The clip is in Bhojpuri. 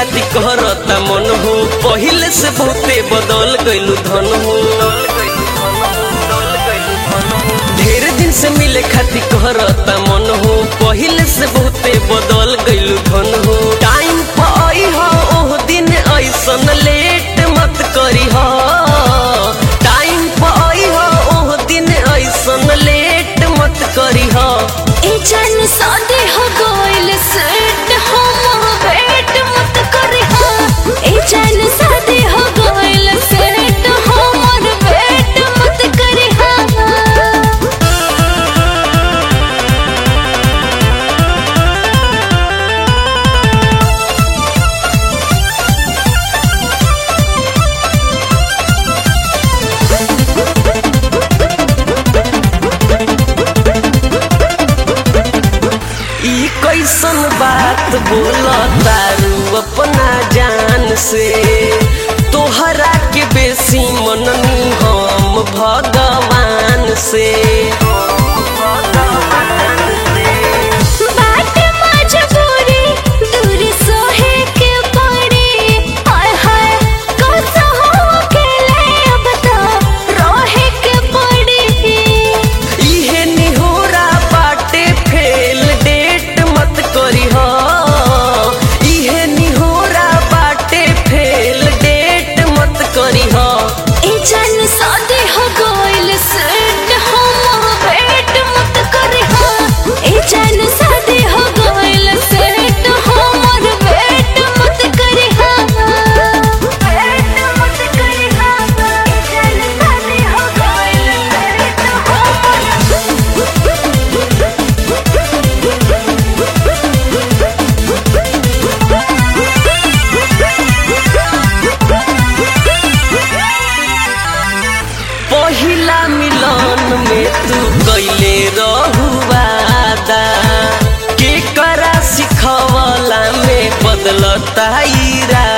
खातिर कहरता मन हो पहिले से बहुते बदल गइलू धन हो ढेर दिन से मिले खातिर कहरता मन हो पहिले से बहुते बदल गइलू धन हो टाइम पर आई हो ओह दिन ऐसन लेट मत करी हो टाइम पर आई हो ओह दिन ऐसन लेट मत करी हो ए जान सादे हो गोइल सेट हम वेट मत करी हा ए जान सादे हो गोइल सेट हमर वेट मत करी हा ई कैसन बात बोल तारू अपना जान से तोहरा के बेसी मननी हम भगवान से बाट मजबूरी दूर सोहे के पड़ी हाय हाय कैसा हो अकेले अब तो रोहे के पड़ी इहे निहोरा बाटे फेल डेट मत करी हो इहे निहोरा बाटे फेल डेट मत करी हो ए जान सादे हो गोइल सेट हम वेट मत करी हा ए जान सादे हो गोइल सेट हमर वेट मत करी हा वेट मत करी हा ए जान सादे हो गोइल सेट पहिला मिलन में तू कैले रहुवादा के करा सिखवला में बदलता इरादा